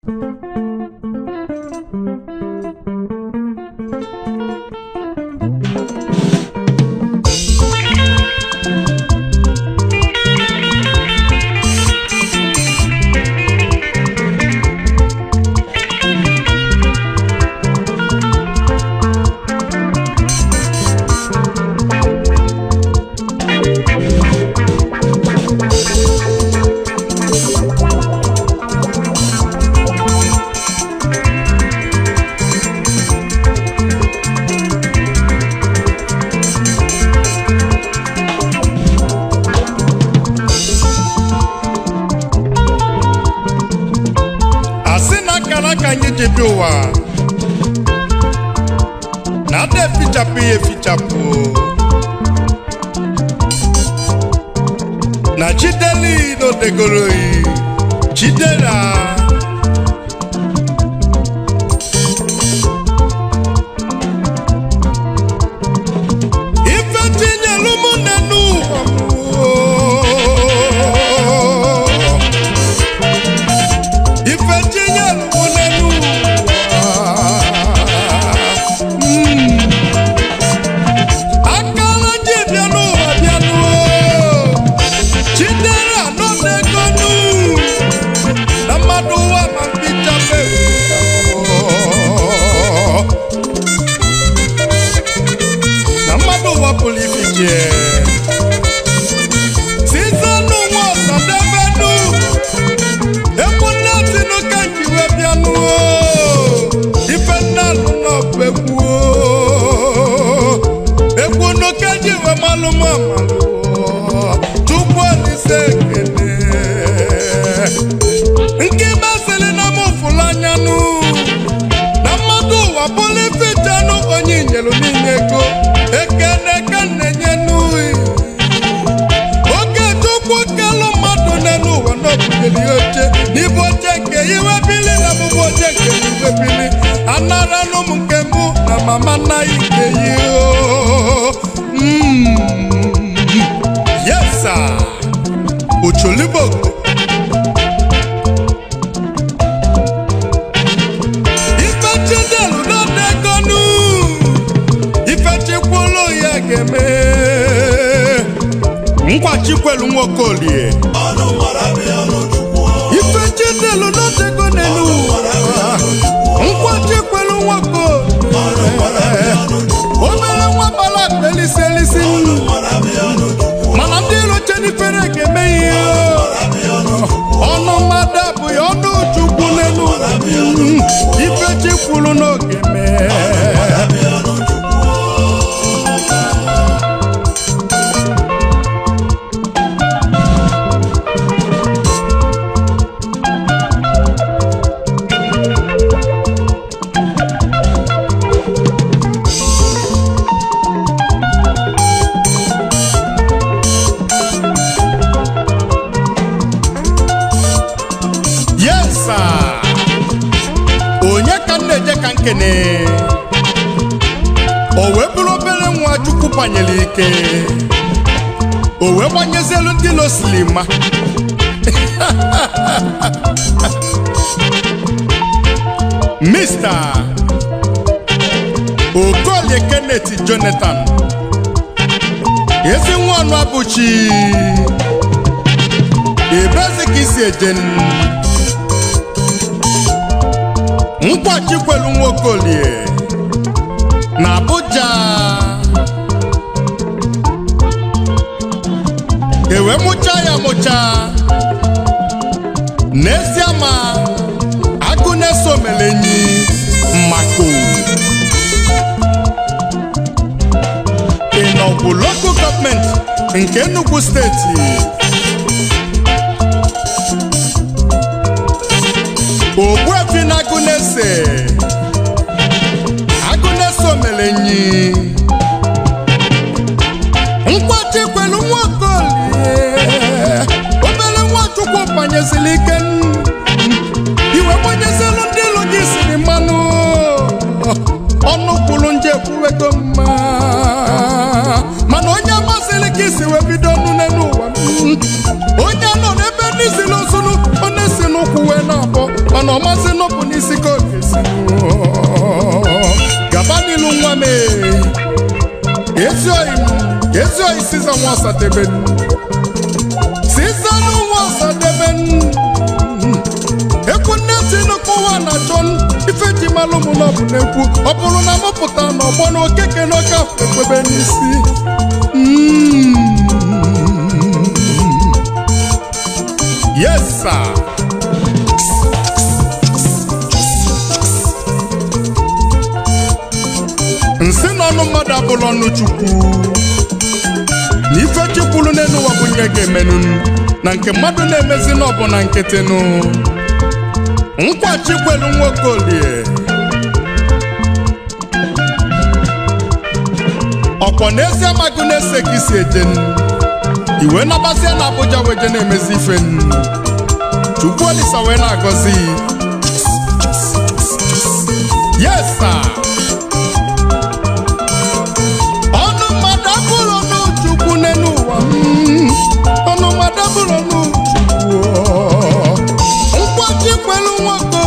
asị na akara ka anyị ji bi ụwa na ada efichapụ ya efichapụ na chideli n'odegoroyi chidera ife tinyelu mụ n'enu ụwa m. ife tinyelu mụ n'enu ụwa Mm. akala ji bịa n'ụwa bịanuo chidera nọdegonu na mmadụ ụwa ma mbichape na mmadụ ụwa pụrụ ifije sizanụ nwa ọsadebenu ekwunne tinụ ka njiwe bịanuo ife nnanụ n'ọbụ ekwuo ekwunu ka njiwe malụmụ amalụ tupu olise ekene nke mesịrị na m fụrụ anyanụ na mmadụ ụwa bụrụ ifechanụ onye inyelu niile ego ekene ka na-enye n'uhi oke chukwu kelụ mmadụ n'elu ụwa n'obugeli oche n'ibu oche nke iwe bili na bụbụ oche nke iwe bili anara nụ m nke mbụ na mama nnaghị nke yi yesa ocholibogo ife chidelu n'odegonu ife chikwulu ya ga-eme nkwa chikwelu nwokolie ife chidelu n'odego n'elu ụwa nkwa chikwelu nwoke obere nwa bara akpelisi elisi mana ndị iro chenifere ga-eme ihe ọnụ mmadụ abụghị ọnụ chukwu n'elu ife chikwulu n'oge mee yes sir. onye ka m na-eje ka nkene o wee bụrụ obere nwa chukwu banyere ike o wee gbanyezielu ndị losilima Mr. Okolie Kenneth Jonathan ezi nwa ọnụ abụchi ebezi ka isi eje nkwachikwelu nwokolie na Abuja ewe mụcha ya mụcha n'ezie ma agụ na-eso melenyi mmako ịnọgwụ lokal gọọmenti nke Enugu steeti ogbuefi na agụnese agụnese omelenyi nkwachikwelu nwaokolie obere nwachukwu banyezili ike iwe gbanyezelu ndị ilu gị siri mmanụ ọnụ kwuru nje kwuwego mma mana onye amasịrị ka isi wee bido nune n'ụwa onye nọ n'ebe ndị si n'osunu onye si n'ụkwụ wee na-abọ mana na ọmasị nọpụ n'isi ka okesi gaba n'ilu nwa m ezi oyi m ezi oyi siza nwa ọsadebe siza nwa ọsadebe ekwu nne tinụkọwa na chọn ife ji malụ m na ọ bụ na-ekwu ọ bụrụ na mụpụta na ọgbọ na okeke na oke afọ ekwebe n'isi Mm. yes sir nsị na ọnụ mmadụ abụrụ ọnụ chukwu na ife chukwulu n'elu ụwa bụ nye ga-emenụ na nke mmadụ na-emezi na ọbụ na nkịtịnụ nkwa chikwelu nwokolie ọkpọ n'ezi amagụ na-ese ka isi ejen iwe nabasịa na abụja weje na-emezi ife chukwu olisa wee na-agọzi yes sir ọnụ mmadụ abụrụ n'chukwu n'elu ụwa mm, ọnụ mmadụ abụrụ n'chukwu nkwachi kwelu nwoke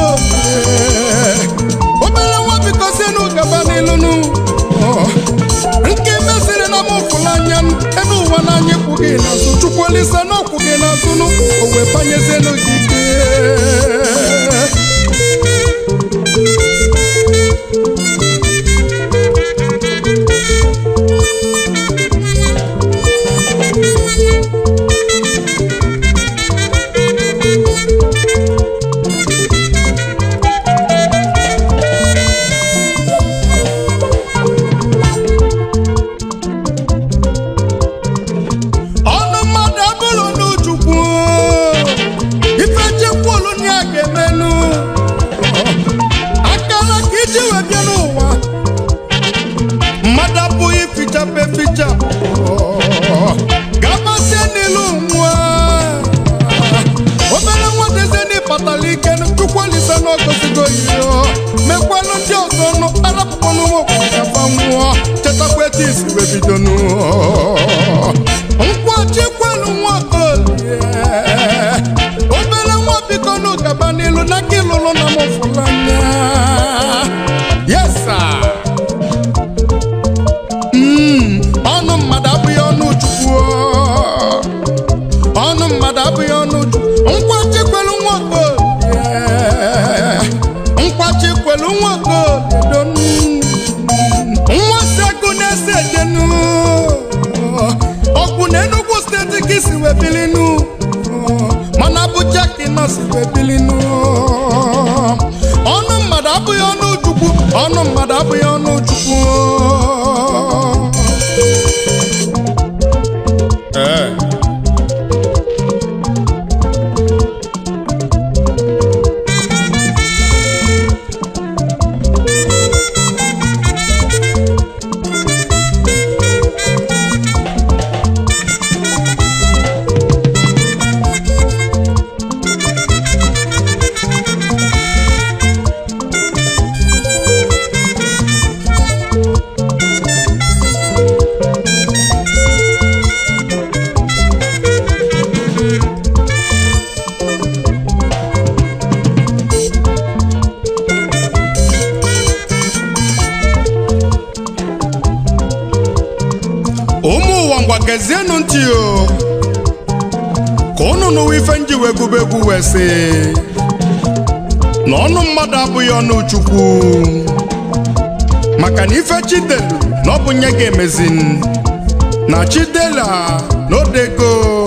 obere nwa bikozie n'ụgaba n'ilunu nke meziri na mụfụlanya m ebe ụwa n'anya kwughị n'azụ chukwu olise na ọkwughị n'azụ nụ o wee banyezie n'ogige ọnụ mmadụ abụrụ n'uchukwu ife chekwulu ya ga-emenụ akara ka iji wee bịa n'ụwa mmadụ abụghị fichapụ efichapụ gabasie n'ilu nwa obere nwa dezie n'ịkpatara ike chukwu olise n'ogosigo yio mekwanụ ndị ọzọ nụ arapụkwanụ ụmụ obodo nwụọ chetakwa etu isi wee bidonụ nkwachikwelu nwaolie obere nwa biko n'ụgaba n'ilu n'aka ịlụlụ na mụfụlanya yesa ọnụ mmadụ abụghị ọnụ chukwu ọnụ mmadụ abụghị ọnụ chukwu nkwachikwelu nwaolie nkwachikwelu nwaolie don nwa sego na-ese ejenu ọgwụ na Enugu steeti ka isi wee bilinu mana Abuja ka ịnọ si wee bilinu ọnụ mmadụ abụghị ọnụ chukwu ọnụ mmadụ abụghị ọnụ chukwu ee ụmụ ụwa ngwa gezienụ ntị o ka unu nụwa ife nji wee gụba egwu wee sị na ọnụ mmadụ abụghị ọnụ chukwu maka na ife chidelu na ọ bụ nye ga-emezi na chidela na odego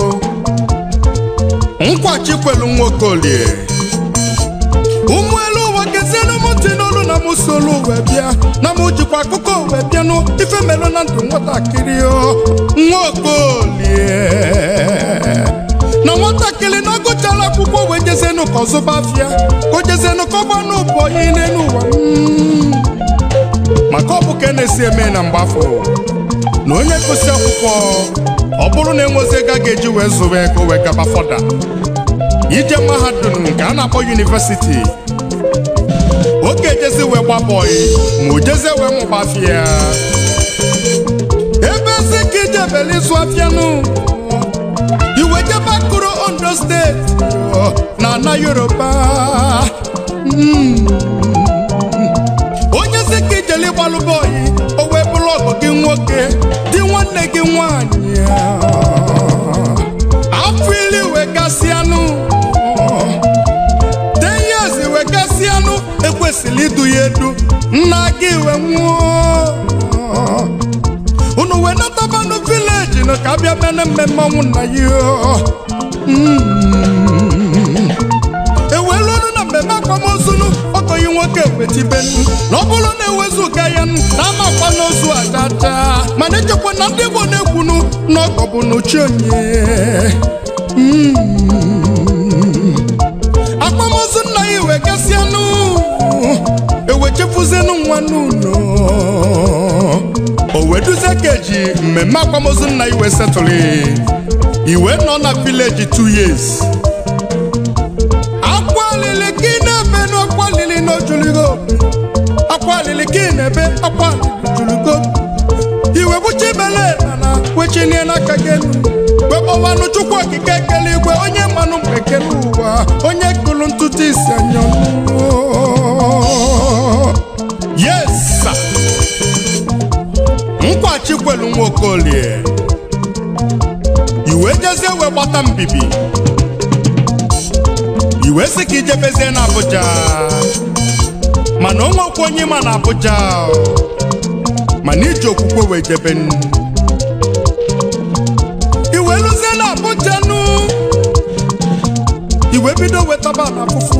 nkwa chikwelu nwokolie ụmụ elu ụwa gezienụ m ntị n'olu na m solu wee bịa na m jikwa akụkọ wee bịanụ ife melụ na ndụ nwatakịrị o nwaokolie na nwatakịrị na ọgụchara akwụkwọ wee jezienụ ka ọzụba afịa ka o jezienụ ka ọ gbanụ ụbọ ihe n'ụwa mm. maka ọ bụ ka a na-esi eme na mgbafọ na onye gụsị akwụkwọ ọ bụrụ na enwezi ego a ga-eji wee zụrụ ego wee gaba fọda ije mahadum nke a na-akpọ yunivesiti oge ejezi wee gba bọị ma o jezie wee mụba afịa ebe ezi ka ije bele ịzụ afịanụ iwe jebe akụrụ ondo steeti na ana yoruba onye si ka ijele gbalụba oyi o wee bụrụ ọgụ gị nwoke dị nwanne gị nwanyị afọ ili wee gasịanụ ten years wee gasịanụ ekwesịrị idu ya edu nna gị wee nwụọ unu wee natabanụ vileji nụ ka abịa mene mmemme ọnwụ nna ya ewelunu na mmemme akwamozunu ọgọghị nwoke wetibenu na ọ bụrụ na ewezuga ya na amakwa n'ozu ajaja mana echekwa na ndị Igbo na-ekwunu na ọgọ bụ n'uchi onye akwamozu nna ya wee gasịanụ ewechefuzienu nwa n'ụlọ o wee duzie ka eji mmemme akwamozu nna ya wee setụlụ iwe nọ na vileji 2 years akwa alili ka ị na-ebe n'akwa alili n'ojuligo akwa alili ka ị na-ebe akwa alili juligo iwe bụcha ibele na wechinie n'aka gị elu wekpọwanụ chukwu okike ekele igwe onye mmanụ mgbe ekele ụwa onye kụrụ ntutu isi anya yes sir. nkwa chikwelu nwaokolie iwe jezie wee gbata mbibi iwe sị ka ijebezie na Abuja mana o nwekwa onye ma na Abuja mana iji okwukwe wee jebe nnu iwe lụzie na Abuja nụ iwe bido wetaba na afụfụ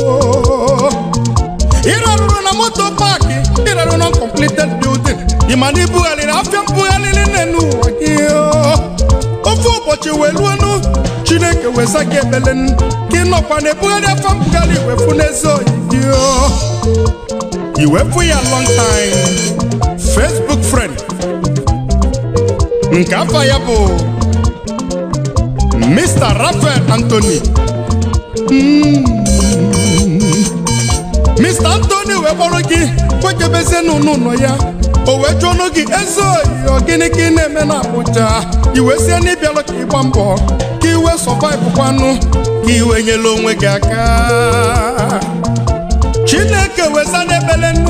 ịrarụrụ na moto paakị ịrarụ na completed building ịma na ibugharịrị afịa mbugharịrị n'elu ụwa gị ofe ụbọchị wee luonu chineke weza gị ebele ka ị nọkwa na-ebugharị afọ mbugharị iwefu n'ezi oyi gị iwefu ya long time facebook friend nke afọ ya bụ Mr. Rafael Anthony Mr. Anthony wee kpọrọ gị kwejebezie n'ụlọ ya o wee jụọ ọnụ gị eze oyi ọ gịnị ka ị na-eme na Abuja iwe sie n'ịbịalụ ka ịgba mbọ ka iwe sọvaịvụ kwanụ ka iwe nyela onwe gị aka Chineke weza n'ebele nnu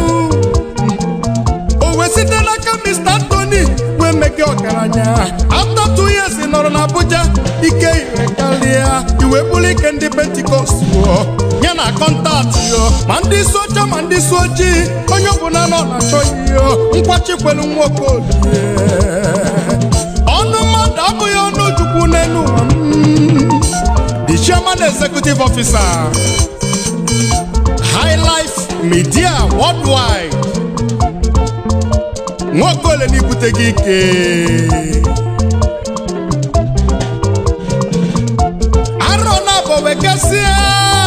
o wee site n'aka Mr. Anthony wee mee gị ọgaranya after two years nọrọ na Abuja ike ire karịa iwe bụrụ ike ndị Pentikọst ya na kọntaktị yo ma ndị isi ọcha ma ndị isi ojii onye ọbụla nọ na-achọ ihe nkwachikwelu nwokolie ọnụ mmadụ abụghị ọnụ chukwu n'elu ụwa m the chairman executive officer high life media worldwide nwaokole n'ibute gị ike arọ na-abọ wee gasịa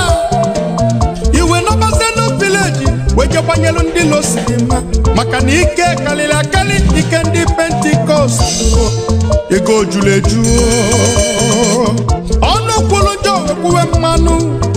iwe nọbazienụ vileji wee jekwanyelu ndị losirima maka na ike karịrị akarị ike ndị pentikọst ego juru eju ọnụ kwuru njọ wekwuwe mmanụ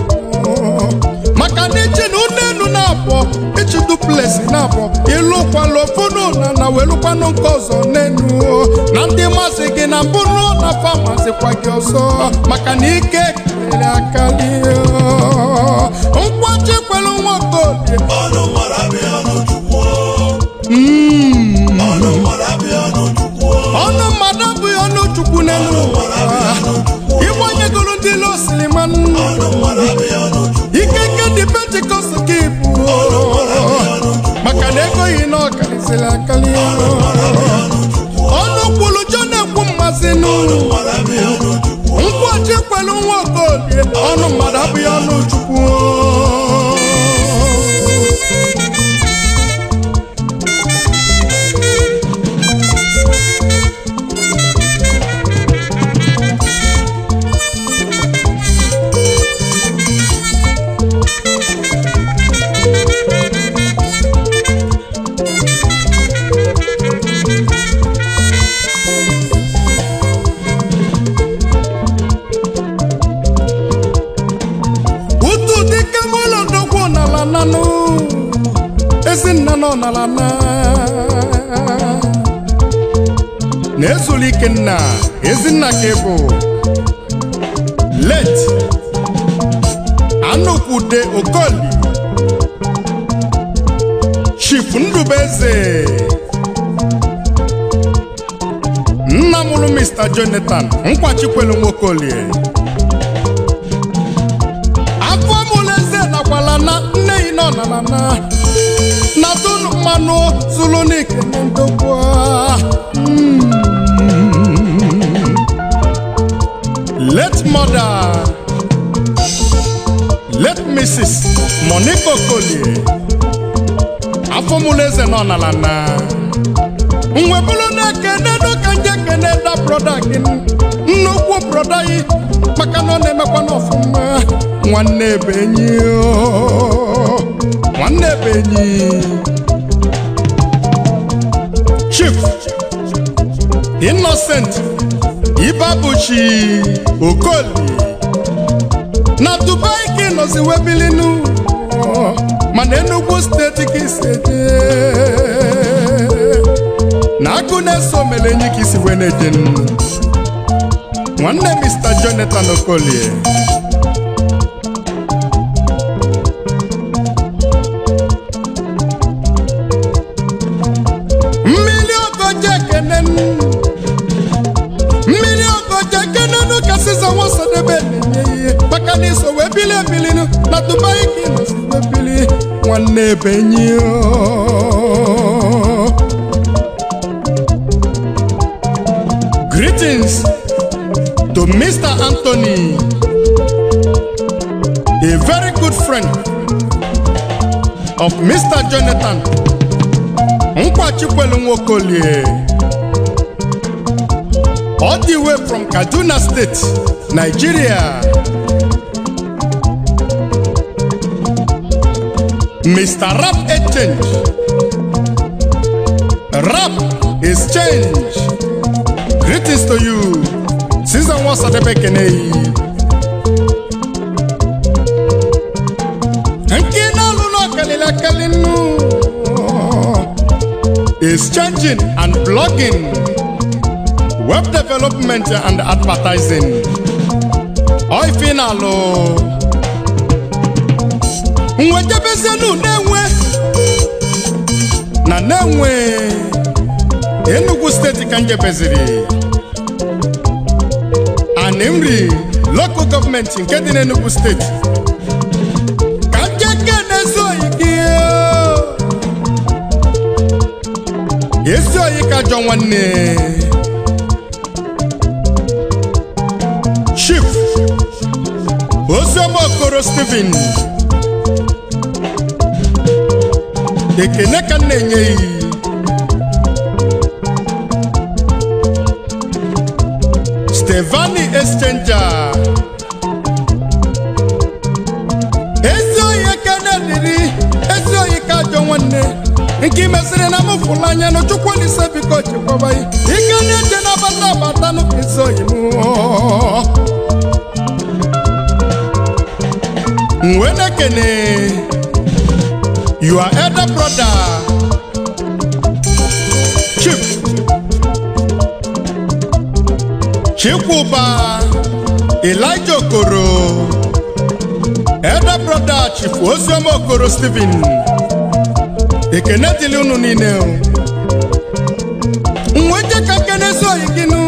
maka na ichi na ụlọelu na-abụọ ichi duplex na-abụọ ịlụkwala ofunu na na welukwanụ nke ọzọ n'enu na ndị masị gị na mbụnụ na famasịkwa gị ọzọ maka na ike karịrị akarị nkwachi kwelu nwaokolie ọnụ mmadụ abịa ọnụ chukwu ọnụ mmadụ abịa ọnụ chukwu ọnụ mmadụ abụghị ọnụ chukwu n'elu ụwa ịgbanyegoro ndị losiliman ọnụ mmadụ abịa ọnụ chukwu ike ike dị pentikọst ka ịbụ maka na ego yi na ọkarịsịrị akarị ọnụ kwulu jọ na-ekwu mmasị n'ụlọ mmadụ abịa ọnụ chukwu nkwachi kwelu nwa okolie ọnụ mmadụ abụghị ọnụ chukwu utu dike mụlọ ndogwu n'ala nanụ ezinna nọ n'ala na na-ezulu ike nna ezinna ka ịbụ late anụkwude okoli chief ndubeze nna mụrụ mr jonathan nkwachikwelu nwokolie afọ mụrụ eze nakwala na nne yi nọ na na na na tunu mmanụ zulu n'ikene ndokwa late mother late mrs monica okolie afọ mụrụ eze nọ na na na mgbe bụrụ na-ekene n'ụka ndị ekene da broda gị nnukwu broda yi maka na ọ na-emekwa n'ọfụma nwanne ebe enyi o, nwanne ebe enyi chief innocent ibabuchi okoli na dubai ka ịnọzi wee bilinu mana enugwu steeti ka isi eje na agụ na-eso mere enyi ka isi wee na-eje nnu nwanne mr jonathan okolie mmiri ogoje ekene mmiri ogoje ekene nu kasị zanwa sadebe na-enye ihe maka na iso wee bili ebilinu na dubai ka ịnọsi wee bili nwanne ebe enyi o Greetings to Mr. Anthony, a very good friend of Mr. Jonathan Nkwachikwelu Nwokolie, all the way from Kaduna State, Nigeria. Mr. Rap Exchange. Rap is change. Greetings to you. Season one Sadebe Kenei. Nke na-alụ n'ọkalịla kalịnụ. Is changing and blogging, web development and advertising. Oife na-alụ. Nwejebezienu na-enwe na na-enwe Enugu steeti ka njebeziri Animri local gọọmenti nke dị n'Enugu steeti ka njeke na-ezi oyi gị ezi oyi ka jọ nwanne Chief Ozioma Okoro Stephen ekene ka m na-enye iyi Stefani Exchanger ezi oyi ekene dịrị ezi oyi ka ajọ nwanne nke imesịrị na m fụrụ anya na chukwu olise biko chekwaba yi ike na-eje n'abata abata nụ ezi oyi m wee na-ekene your elder brother chief Chikwuba Elijah Okoro elder brother chief Ozioma Okoro Stephen ekene dịrị unu niile o. nweje ka kenezi oyi gị nụ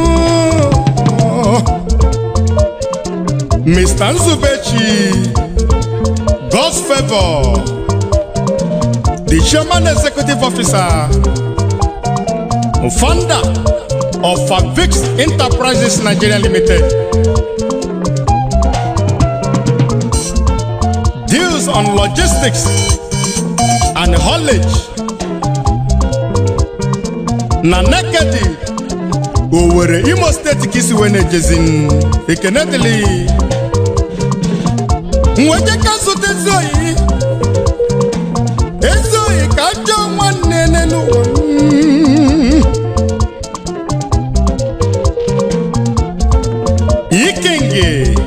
Mr. Nzubechi God's favor the chairman executive officer founder of Favix Enterprises Nigeria Limited. Deals on logistics and haulage. Na Nekedi, Owerri, Imo State ka isi wee na-ejezi ekene dịlị nweje ka zụta ezi oyi ezi oyi ka ajọ nwanne n'ụwa Ikengi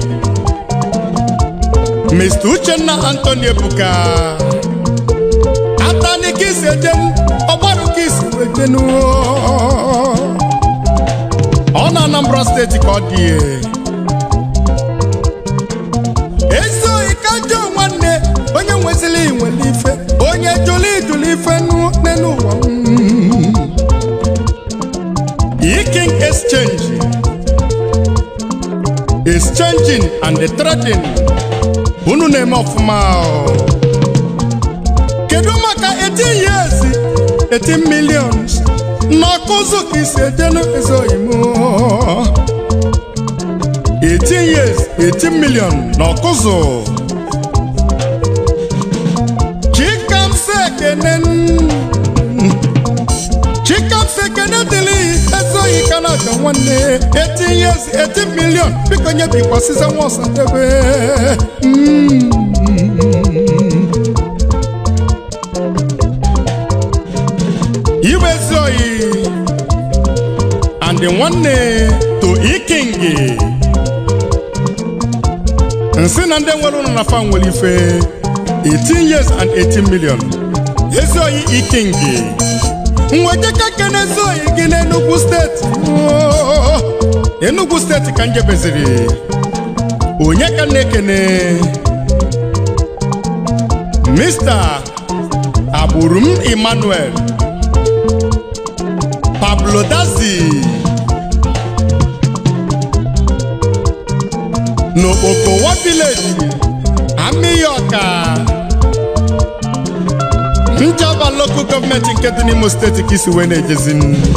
Mr. Uchenna Anthony Ebuka Atani ka isi ejen ọgbarụ ka isi wejenu ọ na Anambra steeti ka ọ dị ezoghị ka jụọ nwanne onye nwezili nwere ife onye jụrụ ijụrụ ife nụ staging and the trading unu na-eme ọfụma o. kedu maka 18 years 18 millions n'ọkụzụ ka isi ejenu ezoghị m 18 years 18 million n'ọkụzụ chikamse ekene chikamse ekene dịlị ezoghị ka na-aga nwanne 18 years 18 million biko nye bikwasịza nwa ọsadebe iwe ezoghị and nwanne to ikingi nsị na ndị nwere ụlọ na fa nwere ife 18 years and 18 million ezoghị ikingi nwejeka kene ezoghị gị n'enugwu steeti Oo, enugwu steeti ka njebeziri onye ka na-ekene mr agbụrụ m emmanuel pablo dazi n'okpokọwa vileji amịyọka njaba lokal gọọmenti nke dị n'imo steeti ka isi wee na-ejezi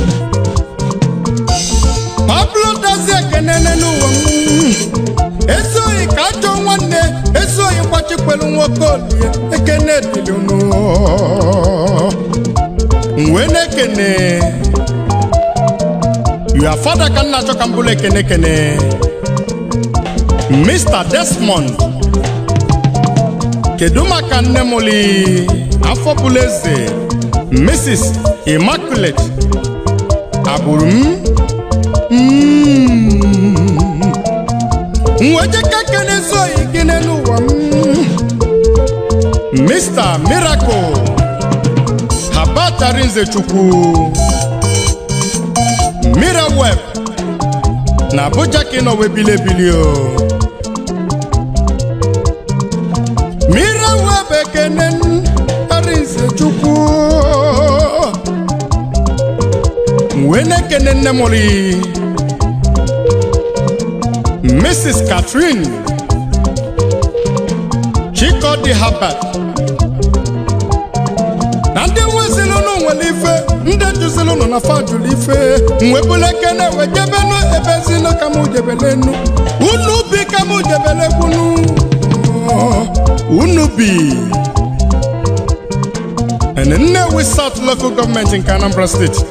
pablo dazi ekenene n'ụwa m ezuohi ka ajọ nwanne ezuohi gbachikwelu nwoke olie ekene dịrị unu wee na-ekene your father ka nna achọ ka m bụrụ ekene ekene Mr. Desmond kedu maka nne mụli afọ bụla eze Mrs. Immaculate agbụrụ m nwejeka kene zoyi gị n'ụwa m Mr. Miracle Habatarinze Chukwu Miraweb na Abuja ka ị nọ wee bili ebili o Miraweb ekene Arinze Chukwu wee na-ekene nne mụrụ Mrs. Catherine Chikodi Herbert na ndị nwezinụnụ nwere ife ndị jụzinụnụ na fajụrụ ife mwebụla ekene wejebenu ebezinu ka mụ jebelenu unu bi ka mụ jebelekwunu unu bi and Nnewi South Local Government nke Anambra State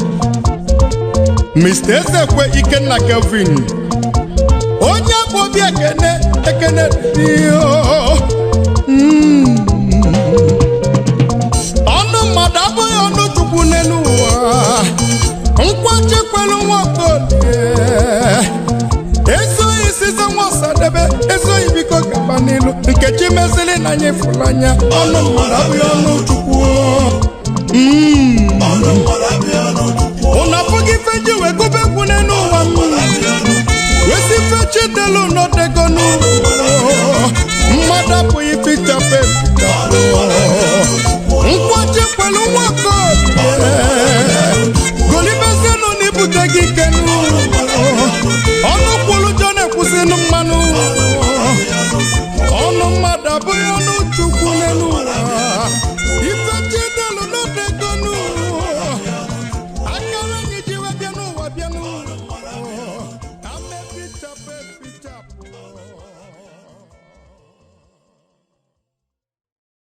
Mr. Ezekwe Ikenna Kelvin onye bụ obi ekene ekene dị ọnụ mmadụ abụghị ọnụ chukwu n'elu ụwa nkwachekwelu nwaokolie ezoghị size nwaọsadebe ezoghị biko gaba n'ilu nkechi mezili na anyị fụlanya ọnụ mmadụ abụghị ọnụ chukwu ọnụ mmadụ abịa n'Ojukwu ụnụ abụghị ife ji wee gụba egwu n'elu ụwa m wesi ife chidelu n'odegonu mmadụ apụghị ifichape